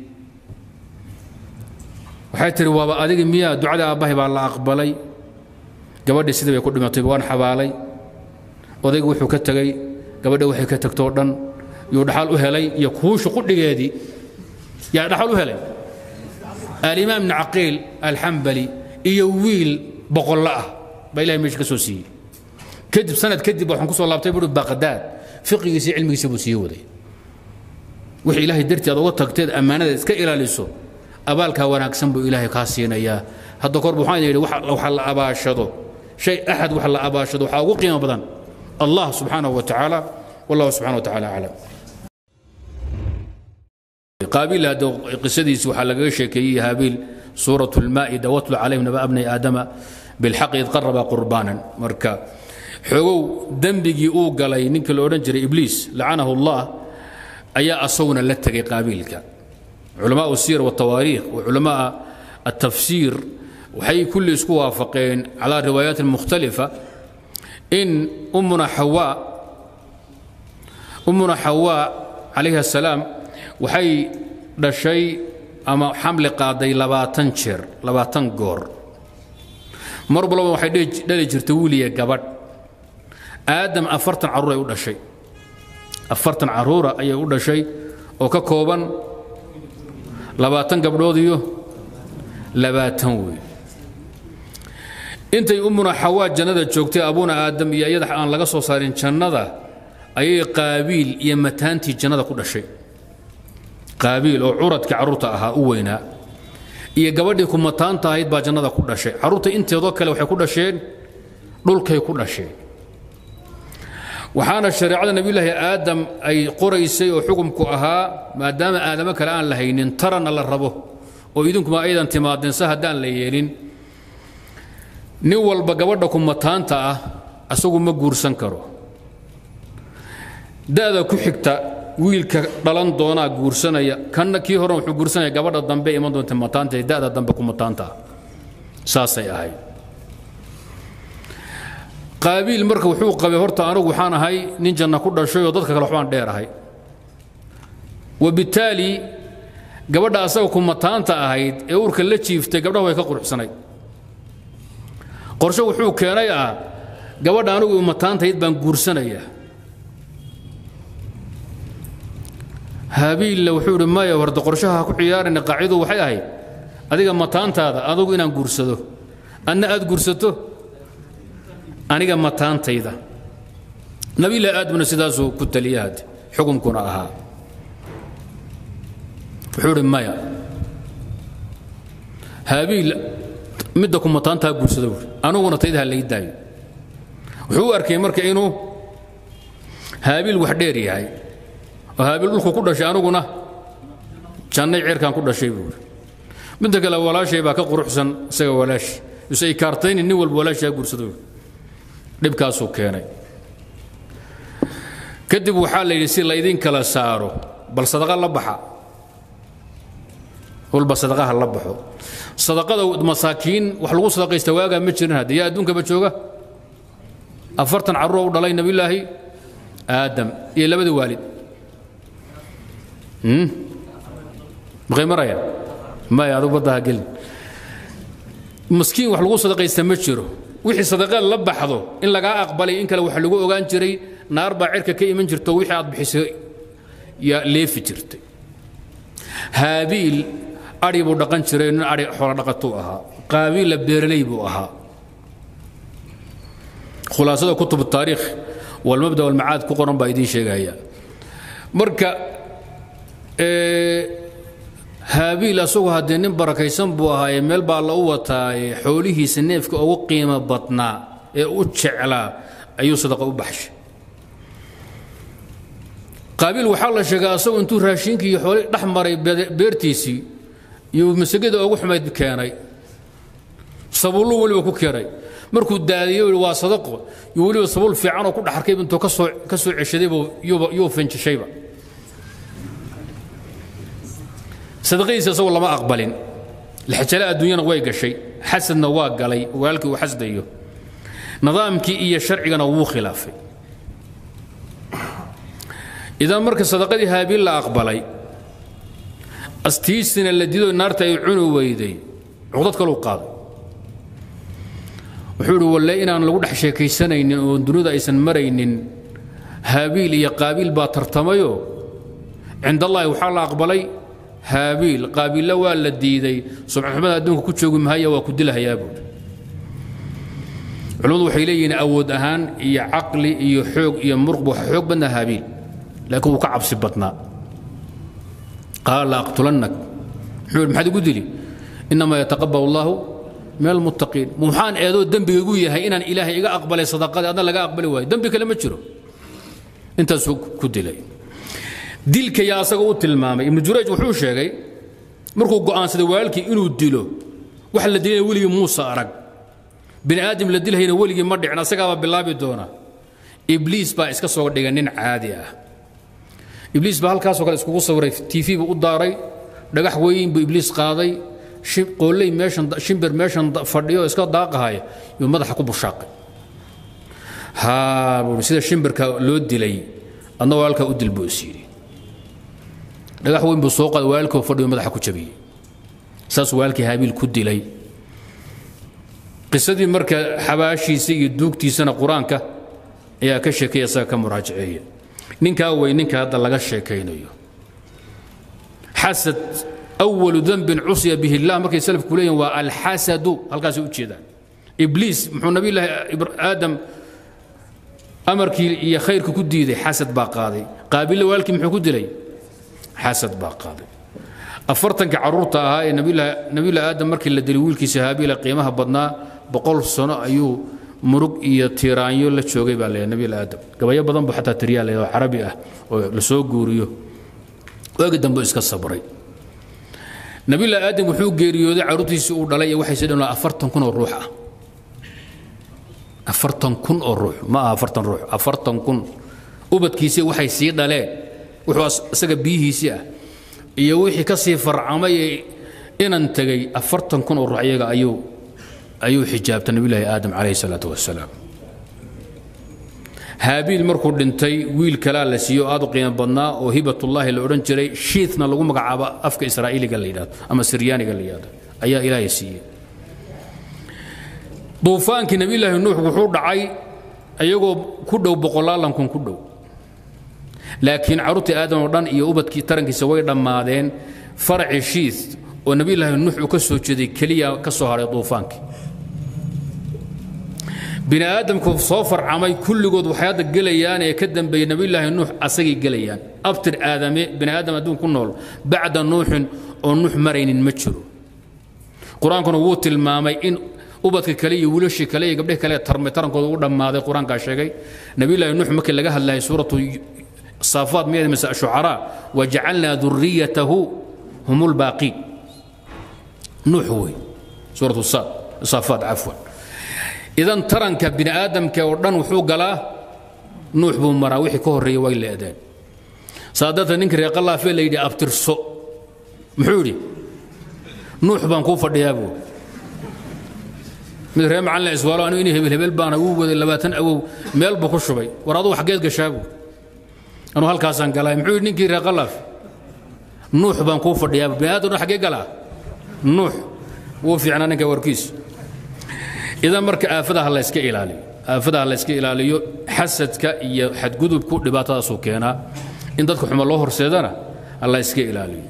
waxay tihi waaba adigi miyaa ducada aabbahay baa la aqbalay gabadhii sidii bay ku dhimatay waan xabaalay odayga wuxuu ka tegey gabadha waxay ka tagtoo dhan yuu dhaxal u helay iyo kuusha qudhigeedii yaa dhaxal u helay alimaam ibni caqiil alxambali iyo wiil boqollo ah baa ilahay meesha ka soo siiyey kadib sanad kadib waxaan ku soo laabtay buuri baqdaad fiqigiisii cilmigiisa buu sii waday wixii ilaahay dartii aad uga tagteed ammaanada iska ilaaliso abaalkaa wanaagsan buu ilaahay kaa siinayaa hadda korba waxaan yidhi waxa la abaashado shay axad wax la abaashado waxaa ugu qiimo badan allah subxaanahu wa tacaala wallahu subxana wa tacaala aclam qaabiil hadda qisadiisi waxaa lagaga sheekeeyey haabiil suurat lmaa'ida watlu calayhim naba abnay aadama bilxaqi id qaraba qurbaanan marka xoogow dembigii uu galay ninkii la odhan jiray ibliis lacanahu allah ayaa asaguna la tegay qaabiilka علماء السير والتواريخ وعلماء التفسير وحي كل اسكو وافقين على روايات مختلفة إن أمنا حواء أمنا حواء عليها السلام وحي دشي أما حمل قاضي لباتن شر لباتن قور مربلا وحي دلي جرتولي قبط آدم أفرتن عرورة يقول شيء أفرتن عرورة أي يقول شيء وككوبا labaatan gabdhood iyo labaatan wey intay ummuna xawaa jannada joogtay abuuna aadam iyo iyada aan laga soo saarin jannada ayay qaabiil iyo mataantii jannada ku dhashay qaabiil oo curadkii carruurta ahaa u weynaa iyo gabadhii ku mataanta ahayd baa jannada ku dhashay carruurta inteedoo kale waxay ku dhasheen dhulkay ku dhasheen waxaana shareecada nebiyulaahi aadam ay qoraysay oo xukumku ahaa maadaama aadamo kale aan la haynin taranna la rabo oo idinkuma aydan timaadeen se haddaan la yeelin nin walba gabadha kumataanta ah asagu ma guursan karo da'da ku xigta wiilka dhalan doonaa guursanaya kanna kii horen wuxuu guursanaya gabadha dambe iman doonta mataanta ee da'da dambe kumataanta ah saasay ahayd qaabiil marka wuxuu qabay horta anigu waxaan ahay nin janna ku dhashay oo dadka kale waxbaan dheerahay wabitaali gabadha asaga kumataanta ahayd ee uurka la jiiftay gabdhaha way ka quruxsanayd qorshe wuxuu keenay ah gabadha anigu mataantahayd baan guursanaya habiilla wuxuu idhi maya horta qorshaha ku ciyaarayna qaacidu waxay ahayd adiga mataantaada adugu inaan guursado adna aad guursato aniga mataantayda nabilah aadamna sidaasuu ku taliya hadde xukumkuna ahaa wuxuu idhi maya haabiil midda ku mataantaa guursada buuri aniguna tayda ha lay daayo wuxuu u arkay marka inuu haabiil wax dheer yahay oo haabiil dhulku ku dhashay aniguna jannay ceerkaan ku dhashay buuri midda kale walaashay baa ka quruxsan isaga walaashi ise ay kaartayni nin walba walaashii ha guursada buuri dhibkaasuu keenay kadib waxaa la yidhi si laydin kala saaro bal sadaqa la baxa walba sadaqaha la baxo sadaqada masaakiin wax lagu sadaqaysta waagaa ma jirin hadde yaa adduunkaba jooga afartan carruur u dhalay nabiyulaahi aadam iyo labada waalid maqay maraya maya adigu baddaha gelin maskiin wax lagu sadaqaysta ma jiro wixii sadaqaad la baxdo in lagaa aqbalay in kale waxa lagu ogaan jiray naar baa cirka ka iman jirto wixii aad bixisay yaa leefi jirtay haabiil adhi buu dhaqan jiray nin adhi xoolo dhaqatuu ahaa qaabiilla beeraley buu ahaa khulaasada kutub taariikh walmabda walmacaad ku qoran baa idiin sheegaya marka haabiil asagu haddee nin barakaysan buu ahaayee meel baa la u wataaye xoolihiisa neefka ugu qiimo badnaa ee u jeclaa ayuu sadaqa u baxshay qaabiil waxaa la sheegaa asagu intuu raashinkii iyo xoolihii dhex maray beertiisii iyo masagada ugu xumayd keenay sabuullu weliba ku keenay markuu daadiyo yidhi waa sadaqo iyo weliba sabuul fiicanoo ku dhaxarkayba intuu ka soo ka soo ceshadaybu yuuba yuu fanjishayba sadaqadiisa isagoo lama aqbalin lixjale adduunyana way gashay xasadna waa galay walaalkii uu xasdayo nidaamkii iyo sharcigana wuu khilaafay idan marka sadaqadii haabiil la aqbalay astiisina la dido naarta ay cuni weyday cuqdad kaluu qaaday wuxuu idhi walle inaan lagu dhex sheekaysanaynin oo dunida aysan maraynin haabiil iyo qaabiil baa tartamayo cind allaahi waxaa la aqbalay haabiil qaabiilla waa la diiday subxaxumada adduunka ku joogi mahaya waa ku dilahayaa buuri culimmadu waxay leeyihiin awood ahaan iyo caqli iyo xoog iyo muruqba waxa xoog badnaa haabiil laakiin wuu ka cabsi badnaa qaala la aqtulannak muxuu yidhi maxaad igu dili innamaa yataqabal allahu min almuttaqiin maxaan eedoo dembiga igu yahay inaan ilaahay iga aqbalay sadaqadii adna laga aqbali waayo dembi kale ma jiro intaasuu ku dilay dilka yaa asaga u tilmaamay ibnu jurayj wuxuu sheegay markuu go'aansaday walaalkii inuu dilo wax la dilayna weligii muuse arag bini aadam la dilhayna weligii ma dhicin asagaabaa bilaabi doona ibliis baa iska soo dhigay nin caadi ah ibliis baa halkaasoo kale iskugu sawiray tv buu u daaray dhagax weyn buu ibliis qaaday qooley meeshan shimbir meeshan fadhiyo iska daaqahaya yuu madaxa ku bushaaqay haa buui sida shimbirka loo dilay adna walaalkaa u dil buu is yidhi dhagax weyn buu soo qaaday walaalkoo fadhiyo madaxa ku jabiyey saasuu walaalkii haabiil ku dilay qisadii marka xabaashiisa iyo duugtiisana qur-aanka ayaa ka sheekaya isaga ka muraajaceeya ninkaa wey ninka hadda laga sheekaynayo xasad awalu dembin cusiya bihi illah markay salafku leeyihin waa alxasadu halkaasay u jeedaan ibliis muxuu nabiyullaahi aadam amarkii iyo khayrka ku diiday xasad baa qaaday qaabille walaalkii muxuu ku dilay xasad baa qaaday afartanka carruurta ahaa ee nabiyullahi aadam markii la dilay wiilkiisa haabiila qiimaha badnaa boqol sano ayuu murug iyo tiiraanyo la joogay baa leeyahay nabiyullahi aadam gabayo badan buu xataa tiriyaa leeyahay oo carabi ah oo la soo guuriyo waagi dambe iska sabray nabiyullahi aadam wuxuu geeriyooday carruurtiisii uu dhalay iyo waxay sii dhan afartan kun oo ruux ah afartan kun oo ruux ma aha afartan ruux afartan kun ubadkiisii waxay sii dhaleen wuxuu isaga biyihiisii ah iyo wixii ka sii farcamay ee inan tegay afartan kun oo ruux iyaga ayuu ayuu xijaabtay nabiyullaahi aadam calayhi salaatu wasalaam haabiil markuu dhintay wiil kalaa la siiyo aad u qiimo badnaa oo hibatullaahi la odhan jiray shiithna lagu magacaabo afka israa'iiliga la yidhahdo ama siryaaniga la yidhahdo ayaa ilaahay siiyey duufaankii nabiyullaahi nuux wuxuu dhacay iyagoo ku dhow boqolaalan kun ku dhow laakiin carruurtii aadam oo dhan iyo ubadkii tarankiisa way dhammaadeen faraci shiith oo nabiyullaahi nuux uu ka soo jeeday keliya ka soo hadhay duufaankii bini aadamku soo farcamay kulligood waxay hadda gelayaan ee ka dambeeyey nabiyullaahi nuux asagay gelayaan abtir aadame bini aadam adduun ku nool bacda nuuxin oo nuux maraynin ma jiro qur-aankuna wuu tilmaamay in ubadka kale iyo wiilashii kale iyo gabdhihi kale tarmay tarankooda u dhammaaday qur-aankaa sheegay nabiyullaahi nuux markii laga hadlayay suuratu saafaat miyada mise shucaraa wajacalnaa duriyatahu hum lbaaqiin nuux wey suuratu saafaat cafwan idan taranka bini aadamka oo dhan wuxuu galaa nuux buu maraa wixii ka horreeyey way leedeen saa darteed ninkii reer qallaafe la yidhi abtirso muxuu yidhi nuux baan kuu fadhiyaa buu mid reer macallin iswaalo anigu inay hebel hebel baana uu waday labaatan awow meel buu ku shubay war adugu xaggeed gashaa buu anuu halkaasaan galay muxuu yidhi ninkii reer qallaaf nuux baan kuu fadhiyaa buu bini aadam dhan xaggee galaa nuux wuu fiicnaa ninka warkiis idan marka aafadaha la yska ilaaliyo aafadaha la yska ilaaliyo xasadka iyo xadgudubku dhibaatadaasuu keenaa in dadka xuma loo horseedana la yska ilaaliyo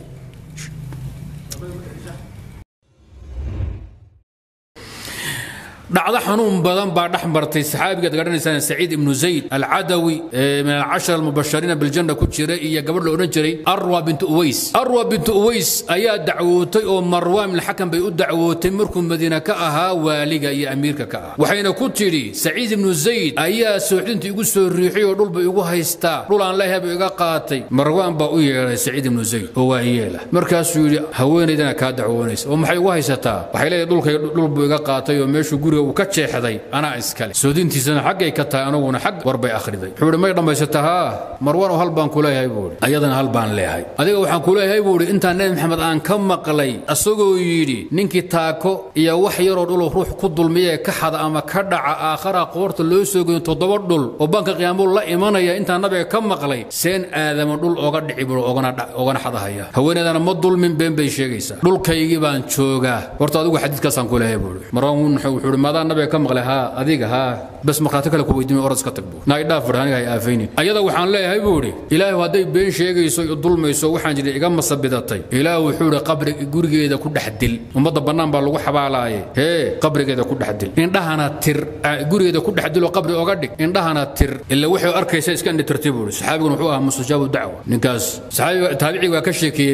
dhacdo xanuun badan baa dhex martay saxaabigaad garanaysaan saciid ibnu zayd alcadawi ee min alcashara almubashariina biljanna ku jira iyo gabadh la odhan jiray arwa bintu uways arwa bintu uways ayaa dacwootay oo marwaan ibn xakam bay u dacwootay markuu madiina ka ahaa waaliga iyo amiirka ka ah waxayna ku tidhi saciid ibnu zayd ayaa sooxdinta igu soo riixay oo dhulba igu haystaa dhul aan leeyahay buu iga qaatay marwaan baa u yeedhay saciid ibnu zayd oo waa yeela markaasuu yidhi haweenaydana kaa dacwoonaysa oo maxay ugu haysataa waxay leedahay dhulkay dhul buu iga qaatay oo meeshuu guriga uu ka jeexday anaa iskale soodintiisana xaggay ka tahay anaguna xag war bay akhriday wuxuu ihi may dhammaysata haa marwaan oo hal baan ku leeyahay buu ihi ayadana hal baan leeyahay adiga waxaan ku leeyahay buu ihi intaan nebi maxamed aan ka maqlay asagoo yidhi ninkii taako iyo wax yaroo dhuloo ruux ku dulmiya ee ka xada ama ka dhaca aakhara qoorta loo soo goyn toddoba dhul oo banka qiyaamuu la imanaya intaan nabiga ka maqlay seen aadama dhul oga dhici buu ogana xadahaya haweeneedana ma dulmin been bay sheegaysaa dhulkaygii baan joogaa horta adigu xadiidkaasaan ku leeyahay buu ihi marwaan wuxuu ihi maadaan nabiga ka maqlay haa adiga haa bas markhaati kale ku weydiimay oras ka tag buu naa idhaaf fadhi aniga hay aafaynin ayada waxaan leeyahay buu idhi ilaahu hadday been sheegayso i dulmayso waxaan jiri iga masabidatay ilaahu wuxuu idhi qabri gurigeeda ku dhex dil ummadda bannaan baa lagu xabaalaaye hee qabrigeeda ku dhex dil indhahana tir gurigeeda ku dhex diloo qabri oga dhig indhahana tir ila waxay arkaysa iska indhitirtay buu idhi saxaabiguna wuxuu ahaa mustajaabu dacwa ninkaas saxaabiga taabiciga waa ka sheekeeyey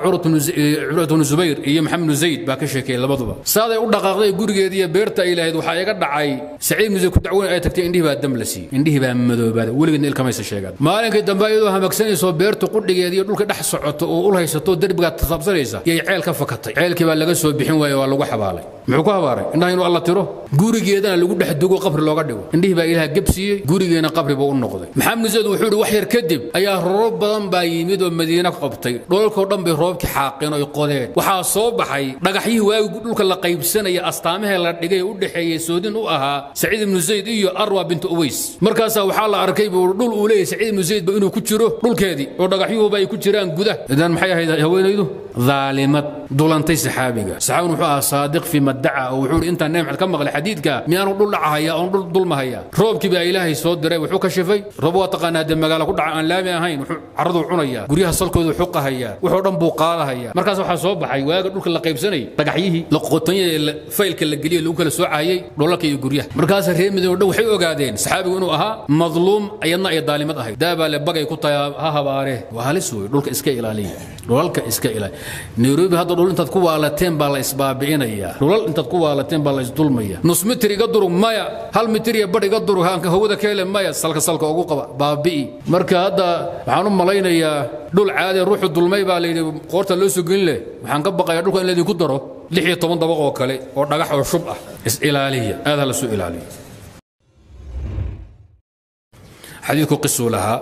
curwat bnu zubayr iyo maxamed bnu zayd baa ka sheekeeyey labaduba saaday u dhaqaaqday gurigeeda iyo beerta ay lahayd waxaa iga dhacay saciid bnu zayd ku dacweyn ay tagtay indhihii baa dam la siiyey indhihii baa madoobaaday weligeedna ilkamaysa sheegaan maalinkii dambe iyadoo hamagsanayso beerta qudhigeeda iyo dhulka dhex socoto oo ul haysato derbigaa tasaabsanaysa yay ceel ka fakatay ceelkii baa laga soo bixin waaye waa lagu xabaalay muxuu ku habaaray indhaha inuu alla tiro gurigeedana lagu dhex dugo qabri looga dhigo indhihii baa ilaah gebsiiyey gurigeena qabri buu u noqday maxamed zayd wuxuu yidhi wax yar kadib ayaa roobab badan baa yimid oo madiina qabtay dhoolkoo dhan bay roobkii xaaqeen oy qodeen waxaa soo baxay dhagaxyihii waagi dhulka la qaybsanaya astaamahee la dhigay u dhexeeyey soodin u ahaa saciid ibnu zayd iyo arwa bintu uways markaasaa waxaa la arkay buu dhul uu leeyahay saciid ibnu zaydba inuu ku jiro dhulkeedii oo dhagaxyuhuba ay ku jiraan gudah idan maxay ahayd haweenaydu daalimad dulantay saxaabiga saxaabiguna wuxuu ahaa saadiq fii maddaca oo wuxuu intaan nebi maxamed ka maqlay xadiidka miyaanu dhul dhacahaya oon dhul dulmahaya roobkii baa ilaahay soo diray wuxuu ka shifay roob waa taqaanaa dee magaalo ku dhaca aan laami ahayn wuxuu carraduu cunayaa guryaha salkoodu xuqahayaa wuxuu dhan buu qaadahaya markaas waxaa soo baxay waaga dhulka la qaybsanayay dhagaxyihii qoqotanyada faylka la geliyey lagu kala soocayay dholalka iyo guryaha markaas reer midoobe dhan waxay ogaadeen saxaabigu inuu ahaa madluum ayadna ay daalimad ahayd daabaa le bagay ku tahay ha habaare waa halis wey dhulka iska ilaaliya dhulalka iska ilaaliya nairobi hadda dhul intaad ku waalateen baa la isbaabi'inayaa dhulal intaad ku waalateen baa la isdulmaya nus mitir iga durug maya hal mitir iyo badh iga durug haanka hawada keele maya salka salka ugu qaba baabi'i marka hadda waxaan u malaynayaa dhul caadi ruuxu dulmay baa layidhi qoorta loo soo gelin leh waxaan ka baqayaa dhulka in laydinku daro lix iyo toban dabaq oo kale oo dhagax oo shub ah is ilaaliya aad ha la soo ilaaliya xadiidku qisuu lahaa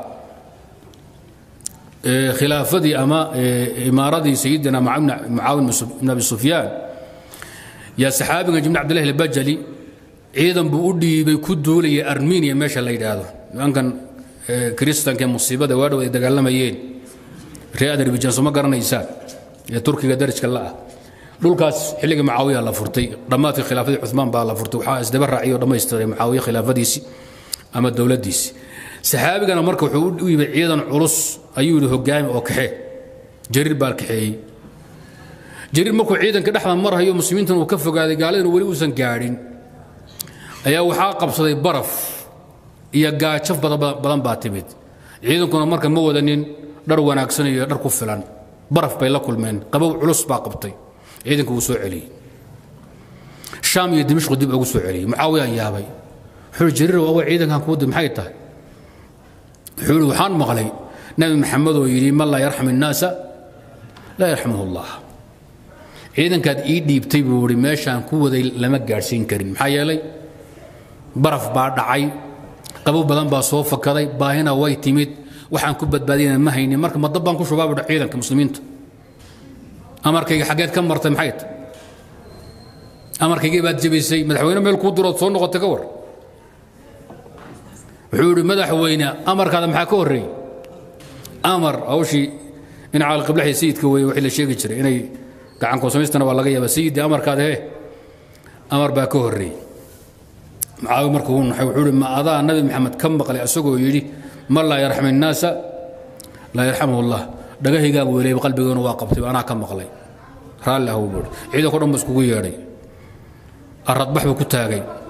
khilaafadii ama imaaradii sayidina mucaawin ibn abi sufyaan yaa saxaabiga jibni cabdillahi albajali ciidan buu u dhiibay ku duulaya armeniya meesha la yidhaahdo nimankan kiristanka musiibada waadhow ay dagaalamayeen reer adarbijan soo ma garanaysaan ee turkiga darajka la'ah dhulkaas xilligii mucaawiya la furtay dhammaadkii khilaafadii cumaan baa la furtay waxaa isdaba raaciyo dhammaystiray mucaawiya khilaafadiisii ama dowladdiisii saxaabigana marka wuxuu u yimid ciidan culus ayuu yidhi hogaami oo kaxee jariir baa kaxeeyey jariir markuu ciidanka dhexda marhayo muslimiintan uu ka fogaaday gaaladana weli uusan gaadhin ayaa waxaa qabsaday baraf iyo gaajaf badan baa timid ciidankuna marka ma wadanin dhar wanaagsan iyo dhar ku filan baraf bay la kulmeen qabow culus baa qabtay ciidanka wuu soo celiyey shaam iyo dimashqu dib ugu soo celiyey mucaawiyaan yaabay wuxuu jariir awa ciidankan kuu dib maxay tahay wuxuu yidhi waxaan maqlay nabi maxamed oo yidhi man laa yarxam innaasa laa yarxamuhu allah ciidankaad ii dhiibtay buu yidhi meeshaan ku waday lama gaadhsiin karin maxaa yeelay baraf baa dhacay qabow badan baa soo fakaday baahina way timid waxaan ku badbaadiyana ma haynin marka madab baan ku shubaa budha ciidanka muslimiinta amarkayga xaggeed ka martay maxay tahay amarkaygii baad jebisay madaxweyne meel kuu dirood soo noqotay ka war wuxuu yidhi madaxweyne amarkaada maxaa ka horreeyey amar hawshii in caalqiblaxii sayidka weeye wixii la sheegi jiray inay gacanku samaystana waa laga yaaba sayidii amarkaada hee amar baa ka horreeyey macaawi markuu uu naxay wuxuu yidhi ma adaa nabi maxamed ka maqlay asagoo yidhi man laa yarxam innaasa laa yarxamuhu allah dhagahaygaaba weleeyba qalbigeenu waa qabtay anaa ka maqlay raalli ahuu buuri ciidanko dhan ba iskugu yeedhay aradbax buu ku taagay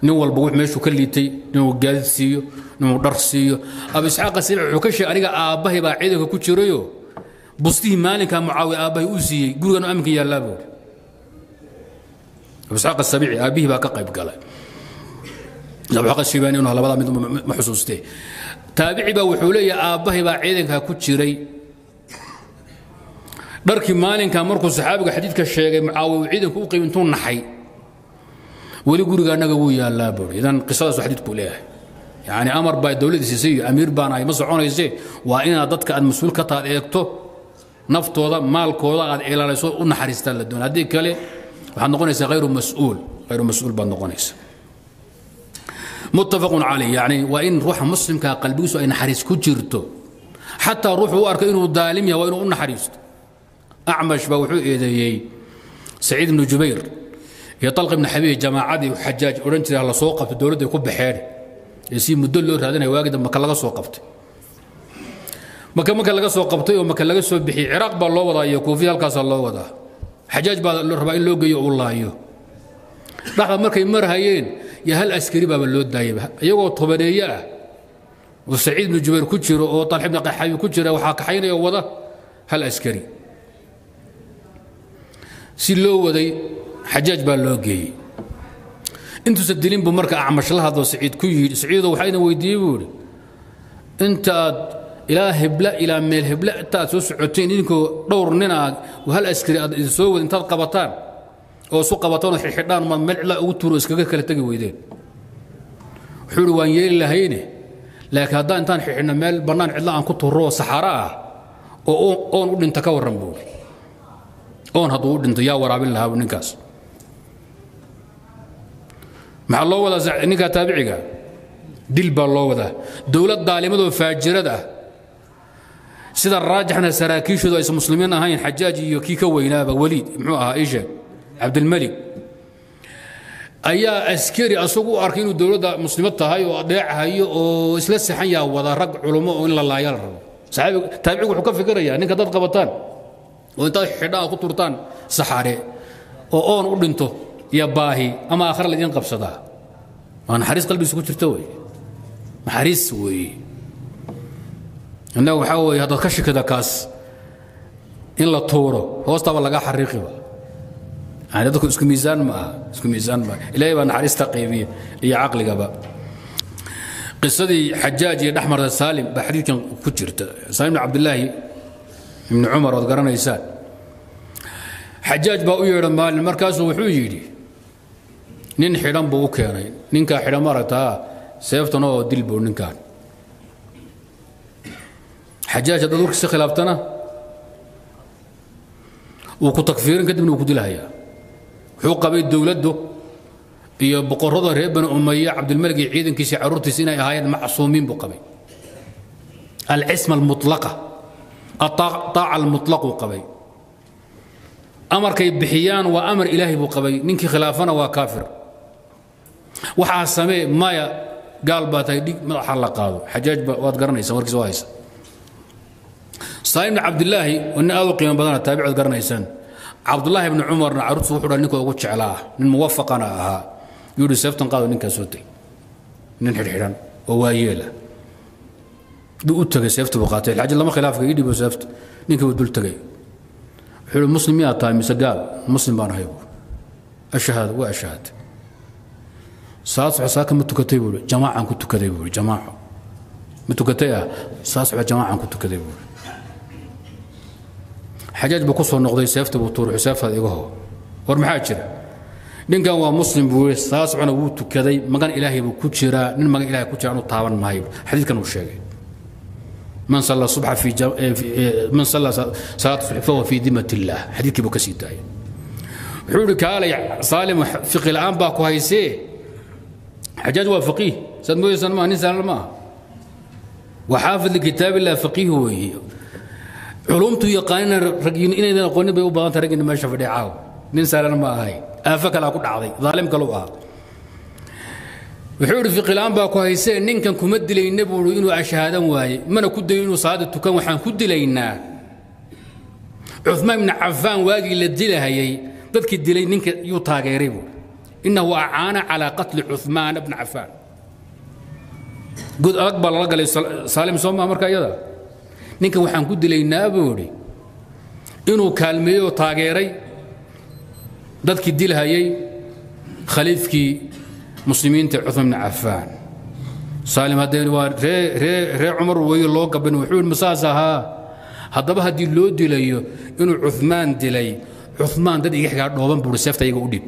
nin walba wux meeshuu ka liitay inuu gaadid siiyo inuu dhar siiyo abu isxaaq asiici wuxuu ka sheegay aniga aabbahay baa ciidanka ku jirayo bustihii maalinka mucaawiya aabbahay uu siiyey gurigan aminka yaallaa buuri abu isxaaq asabiici aabbihii baa ka qayb galay abu isxaaq ashibaani inuu labadaa mid ma xusuustee taabici baa wuxuu leeyahay aabbahay baa ciidanka ku jiray dharkii maalinka markuu saxaabiga xadiidka sheegay mucaawiya uu ciidanku u qayb intuu naxay weli guriga annaga wuu yaallaa buuri idan qisadaas xadiidku leeyahay yani amar baa dowladda siisay iyo amiir baan ahay ma soconayse waa inaad dadka aad mas-uul ka taad eegto naftooda maalkooda aad ilaaliso u naxariistaan la doon haddii kale waxaad noqonaysaa hayru mas-uul hayru mas-uul baad noqonaysa muttafaqun calayh yani waa in ruuxa muslimka qalbigiisu ay naxariis ku jirto xataa ruuxu u arko inuu daalim yahay waa inuu u naxariisto acmash baa wuxuu eedeeyey saciid ibnu jubayr iyo طalq ibn xabiib jamaacadii xajaaj odhan jiray la soo qabtay dowladday ku baxeen ee si muddo loo raadinaya waagida maka laga soo qabtay maka marka laga soo qabtay oo maka laga soo bixiyey ciraaq baa loo wadaa iyo kuufiya halkaasaa loo wadaa xajaaj baa rabaa in loo geeyo uu laayo dhaxda markay marhayeen iyo hal askari baaba loo daayay iyagoo tobaneeye ah oo saciid ibnu jubayr ku jiro oo talx ibn xabiib ku jira waxaa kaxaynaya wada hal askari si loo waday xajaaj baa loo geeyey intuusa dilin buu marka acmash la hadlo saciid ku yidhi saciido waxaa idin weydiiyey buu idhi inta aad ilaa hebla ilaa meel hebla inta aad soo socoteen idinkoo dhowr nin aad hal askari aad idin soo wada intaad qabataan oo isu qabataan oo xidhxidhaan maad meel cidlaa ugu tuuro iskaga kala tegi weydeen wuxuu idhi waan yeeli lahayne laakiin haddaan intaan xidhxidhna meel bannaan cidla aan ku turro oo saxaaro ah oo oon u dhinta ka warran buu idhi oon hadduu u dhinto yaa waraabin lahaa ninkaas maxaa loo wadaa ninkaa taabiciga dil baa loo wadaa dowlad daalimadoo faajirad ah sida raajixna saraakiishoodu aysan muslimiin ahayn xajaaj iyo kii ka weynaaba weliid muxuu ahaa isheeg cabdilmalik ayaa askari asagu u arkay inuu dowladda muslimad tahay oo adeecahayo oo isla saxan yaa wada rag culummo oo in la laaya la rabo taabicigu wuxuu ka fikirayaa ninka dad qabataan oo intaad xidhaa ku turtaan saxaare oo oon u dhinto iyo baahi ama aakhira laydin qabsadaa waa naxariis qalbigiisa ku jirta wey naxariis weeye innaga waxaa weeye haddaad ka shikida kaas in la tuuro hoostaaba lagaa xariiqiba yani dadku isku miisaan ma aha isku miisaan ma aha ilaahay baa naxariista qaybiya iyo caqligaba qisadii xajaaj iyo dhexmarta saalim baa xadiidkan ku jirta saalim ibn cabdillaahi ibni cumar ood garanaysaan xajaaj baa u yeedha maalin markaasuu wuxuu yidhi nin xidhan buu u keenay ninkaa xidhan maaragtaa seeftan oo dil buu ninkaan xajaaj haddaad warkiisa khilaaftana wuu ku takfiirin kadibna wuu ku dilahayaa wuxuu qabay dowladdu iyo boqorrada reer bani umaya cabdilmalik iyo ciidankiisa carruurtiisa inay ahaayeen macsuumiin buu qabay alcisma almutlaqa الطاacة المطلق uu qabay amarkay bixiyaan waa amar ilaahay buu qabay ninkii khilaafana waa kaafir waxaa samee maya gaal baa tahay dhig madaxa la qaado xajaaj ba waad garanaysaa warkiisa waa haysa saalim bn cabdilaahi waa nin aad u qiimo badana taabicood garanaysaan cabdullaahi bni cumarna carruurtu wuxuu dhaa ninka ugu jeclaa nin muwafaqana ahaa yuu yidhi seeftan qaado ninkaa soo teg nin xidhxidhan oo waayeela buu u tagay seefta buu qaatay xaajad lama khilaafka ii dhibo seefta ninkii buu dul tagay wuxuu yidhi muslim miyaad tahay mise gaal muslim baan ahay buuri ashahaada waa ashahaad saad soco saaka ma tukatay buuri jamaacaan ku tukaday buuri jamaaco ma tukatay ah saa soco jamaacaan ku tukaday buuri xajaaj buu ku soo noqday seefta buu tuuray seeftaada iga hoo war maxaa jira ninkan waa muslim buu yidhi saa socona wuu tukaday magan ilaahay buu ku jiraa nin magan ilahay ku jira anu taaban maayo xadiidkan uu sheegay من صلى الصبح في جم... من صلى صلاة الصبح فهو في ذمة الله حديث كيبو كسي داي حولي كالي صالم فقه الآن باكو هايسي حجاج هو فقيه سد مو يسن ما نسان ما وحافظ لكتاب الله فقيه هو علومته يقاننا رجين إن إذا قلنا بيو بان ترجين ما شاف دعاو ننسى ما هاي آفك لا كل عظيم ظالم كلوها wuxuu idhi fiqilaan baa ku haysee ninkan kuma dilayna buu inuu ashhaadan waaye mana ku dayo inuu salaada tukan waxaan ku dilaynaa cumaan ibni cafaan waagii la dilahayay dadkii dilay ninka yuu taageeray buu inahu acaana calaa qatli cumaan bna cafaan god adag baa lala galay saalim sooma marka iyada ninkan waxaan ku dilaynaa buu idhi inuu kaalmeeyey oo taageeray dadkii dilhayay khaliifkii muslimiinta cumaan bna cafaan saalim haddee waa ree ree ree cumar weeye loo gaban wuxuu yidhi masaas ahaa haddaba haddii loo dilayo inuu cumaan dilay cumaan dad iga xigaa dhooban buuri seefta iyaga u dhib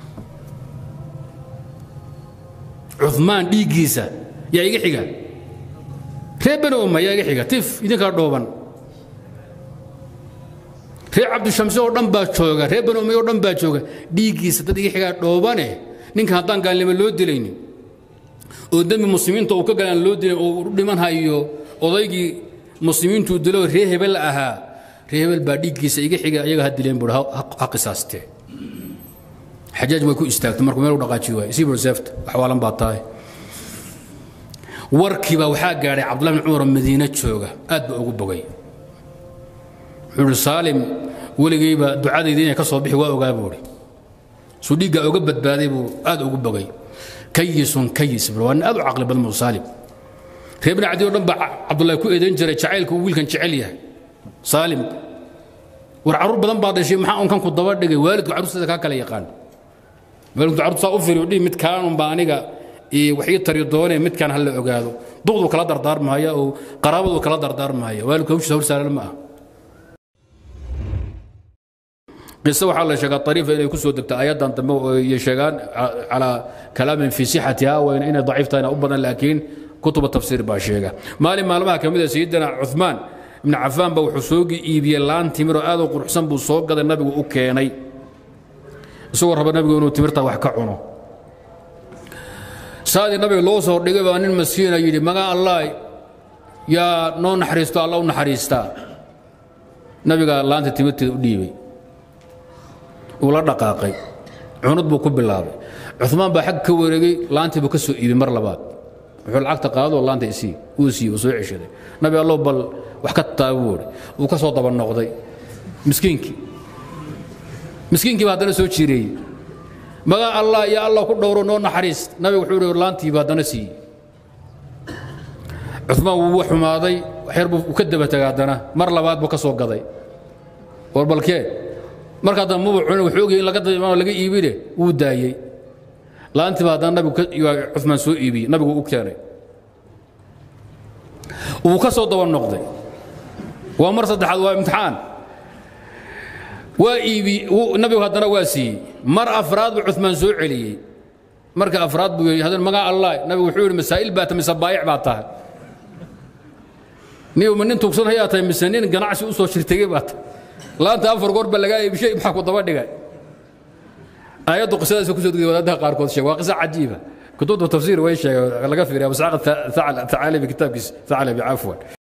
cumaan dhiiggiisa yaa iga xiga ree bani umma yaa iga xiga tif idinkaa dhooban ree cabdishamse oo dhan baa jooga ree bani umay oo dhan baa jooga dhiiggiisa dad iga xigaa dhoobane ninkan haddaan gaalnimo loo dilaynin oo dembi muslimiinta uu ka galaan loo dilay oo u dhiman hayo odaygii muslimiintuu dilo ree hebel ahaa ree hebel baa dhiiggiisa iga xiga iyaga ha dileen buui ha qisaastee xajaaj way ku istaagtay markuu meel u dhaqaaji waay isii bur seefta waxwaalan baa tahay warkiibaa waxaa gaadhay cabdullahi bin cumar oo madiine jooga aad baa ugu bogay wuxuu ihi saalim weligayba ducadayda inay ka soo bixi waa ogaa buuhi suu dhiiggaa uga badbaaday buu aad ugu bogay kayisun kayis bur waa nin aad u caqli badan buu saalim reer bini cadi oo dhan baa cabdullahi ku eedayn jiray jacaylka uu wiilkan jecel yahay saalim war carruur badan baa dhashay maxaa unkan ku daba dhigay waalidku carruurteeda kaa kala yaqaan waalidku carruurta saa u firiyo dhihi mid kaanunba aniga wax ii tari doonee midkaan ha la ogaado duqduu kala dardaarmahaya oo qaraabaduu kala dardaarmahaya waalidku hawshiisa hawl saaran ma ah قصة waxaa la sheegaa طريفة inay ku soo degto ayadan dambe iyo sheegaan calaa kalaamin fi sixatiha wayna inay daciif tahayna u badan laakiin kutuba tafsiir baa sheega maalin maalmaha ka mid a sayidina cuثmaan ibn cafaan ba wuxuu soo iibiyey laan timir oo aad u quruxsan buu soo gaday nabigu u keenay isagoo raba nabigu inuu timirta wax ka cuno saadii nabiga loo soo dhigay baa nin maskiina yidhi magaa allah yaa noo naxariisto alla u naxariistaa nabiga laanta timirteeda u dhiibay uu la dhaqaaqay cunad buu ku bilaabay cumaan baa xag ka wareegay laantii buu ka soo iibay mar labaad wuxuu lacagta qaado laanta isii uu siiyey uu soo ceshaday nabi allow bal wax ka taaba buuri uu ka soo daba noqday miskiinkii miskiinkii baa haddana soo jiireeyey magaa allah iyo allah ku dhowro noo naxariis nabiga wuxuu ihi laantiiba haddana siiyey cumaan wuu xumaaday waxyar buu ka daba tegay haddana mar labaad buu ka soo gaday war balkee markaa dambe mubu cunin wuxuu ogyahay in laga daimaano laga iibine wuu daayey laantiiba haddana nabigu cumaan soo iibiyey nabigu u keenay wuu ka soo daba noqday waa mar saddexaad waa imtixaan waa iibi nabigu haddana waa siiyey mar afraad buu cumaan soo celiyey marka afraad buu yidhi haddana magaa allah nabigu wuxuu yidhi masaa'il baa tahay mise baayic baa tahay niyow ma nin tuugsan hayaa tahay mise nin ganacsi u soo shirtegey baa tahay laanta afar goor ba lagaa iibishay maxaa ku daba dhigay aayaddu qisadaas ku soo degday wadaadaha qaarkood sheeg waa qisa cajiiba kutubta tafsiir way sheegay laga fiiriya masaaqa thacalabi kitaabkiisa thacalabi cafwan